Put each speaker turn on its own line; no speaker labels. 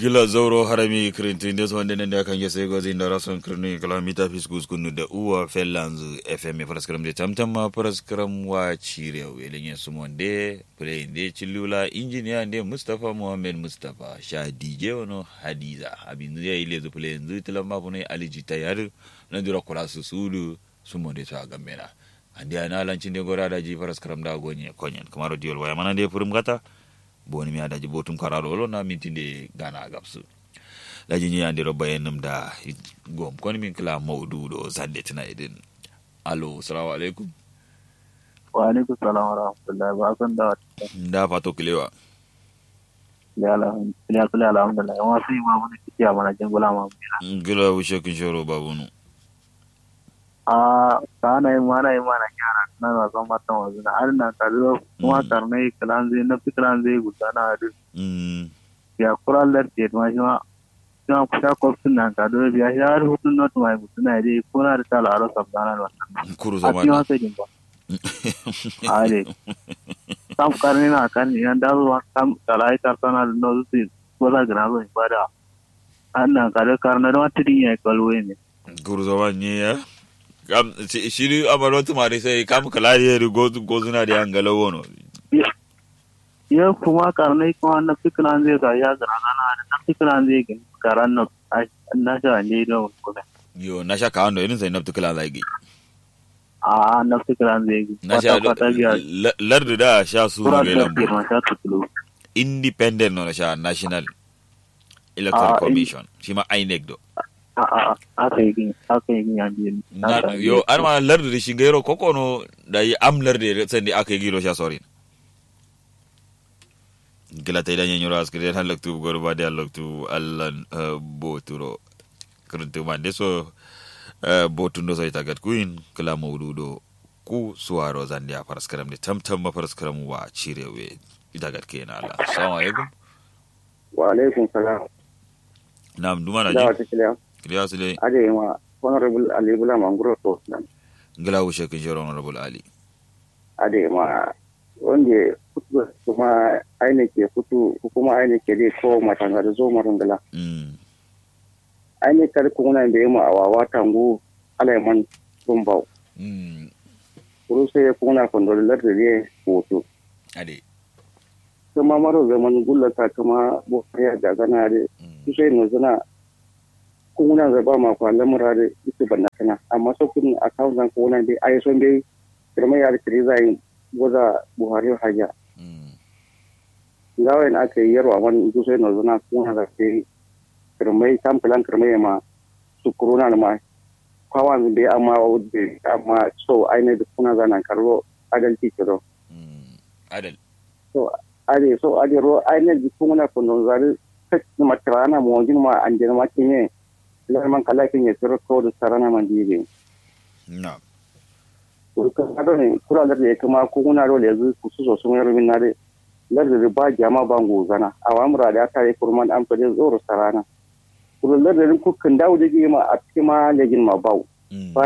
gila zauro harami kirintin des wande nende kan gese gozi ndara son kirni kalamita fiskus kunu da uwa fellanzu fm paraskram de tamtam paraskram wa chire welenye sumonde play de chilula engineer de mustafa muhammad mustafa sha dj ono hadiza abin ya ile zu play nzu tilamba bune aliji tayar na dura kula su sulu sumonde ta gambena andi ana lancin de gora da ji paraskram da gonye konyen kamaro diol waya mana de furum gata boni mi adaji botum kararo lo na mintinde gana gabsu daji ni andiro bayanum da gom kon min kila maudu do zande tina idin alo assalamu alaikum
wa alaikum salam wa rahmatullahi ba san da
da fato kilewa
ya alhamdulillah ya alhamdulillah wa sai ma mun kiya mana jin gula ma
gila wushe kin shoro babunu
a kana yi mana yi mana kyara na na san matan wasu na har na kallo kuma karnai kalan zai na fi kalan zai guda na hadu ya kura larti ma shi ma shi ma kusa kofin na kallo biya shi har hutun not mai guda na dai kuna da tala aro sabdana da wannan
kuru
a cikin
zaman
wasa jin ba a ne sam karni na kan yan da zuwa sam kalai kartana da no su ko za gina zo ba da an na kallo karna da wata din ya kallo ne
kuru zaman ne ya kam shi- shiri amaro tumari sai kam kala ye gozu gozuna da angala wono
ya kuma karnai kuma na fikiran zai ga ya gara gana da na fikiran zai ga karan na na sha ne da kuma
yo na sha kawando irin sai naftu kala zagi
a na fikiran zai ga
na sha
kwata kwata biya
la- lardu da sha su
kura
ne
da
lambu
ke ma sha tutulo
independent no na sha national electoral
Ah, in-
commission shi ma inec do
a a a aka yi gini aka yi gini an biyu
Na- yo an ma lardu da shingero kokono da yi am lardu da sandi aka yi giro sha sorin gila ta idan yanyo ras kire han laktu gor ba da laktu allan eh, boturo kuruntu man de so eh, botundo sai tagat kuin kala mawdudo ku suwaro zandia paraskaram de tamtam ma paraskaram wa cirewe itagat kena Allah assalamu alaikum
wa alaikum salam
nam duma na
da
ji
wata kiliya
kiriya sile
ade ma honorable ali bula manguro to nan
gila wushe kin jero honorable ali
ade ma wanda kutu kuma aine ke kutu kuma aine ke dai ko matanga da zo marungala
mm
aine kar kuna da yema awawa tangu alaiman tumbau
mm
kuru sai kuna kondolar da ne hoto
ade
kuma maro zaman gullata kuma bokariya da gana da
mm
su sai no zana kuna da ba ma kwa lamura da ita banna kana amma so kun account nan kuna dai ai son dai kirma ya da zai goza buhari haja
mm
gawain aka yi yarwa wani su sai no zana kuna da ke kirmai kam kalan kirmai ma su corona ma kwawan bai amma wadda amma so aine da kuna zana karbo adalci kiro
mm adal
so ade so ade ro aine da kuna kun zari ta matrana mo jin ma an jin ma kinye lar man kala kinye sir ko da sarana man dibe
na
ko ka ado ne kura da ya kuma ko kuna ro le zu ku su so sun yaro min na de lar da ba jama ba ngozana awamura da ta yi kurman an fade zoro sarana kuro lar da ku kan dawo da ma a cikin ma legin ma bawo
mm